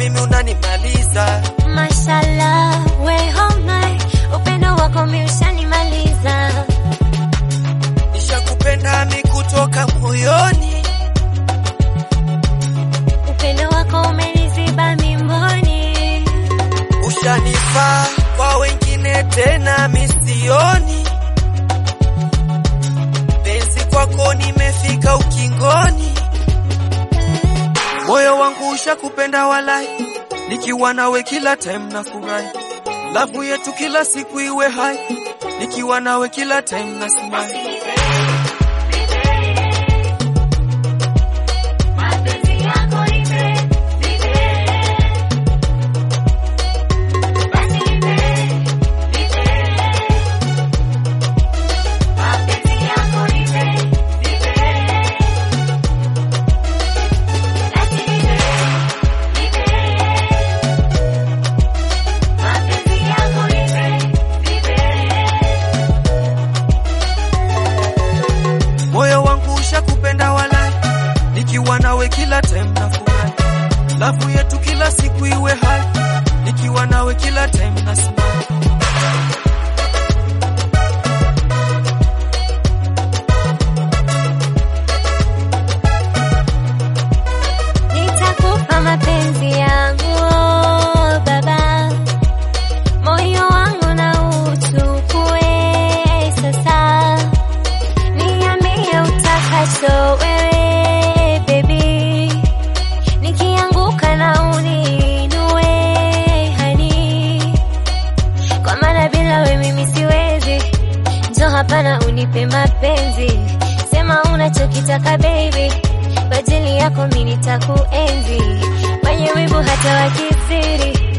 mimi unanimaliza. Mashallah, we homai, upendo wako mi ushanimaliza. Nishakupenda mi kutoka moyoni, Upendo wako umeniziba mimboni. ushanifaa kwa wengine tena misioni. Penzi kwako nimefika ukingoni, moyo wangu ushakupenda walai, nikiwa nawe kila time na furahi, lavu yetu kila siku iwe hai, nikiwa nawe kila time na smile. moyo wangu ushakupenda walai, nikiwa nawe kila time na furahi, lavu yetu kila siku iwe hai, nikiwa nawe kila time na smile. Nitakupa mapenzi yangu oh, baba, moyo wangu na uchukue sasa, niambie utakacho wewe baby, nikianguka na uninue hani, kwa maana bila we mimi siwezi. Njoo hapa na unipe mapenzi, sema unachokitaka baby, kwa ajili yako mimi nitakuenzi, wenye wivu hata wakizidi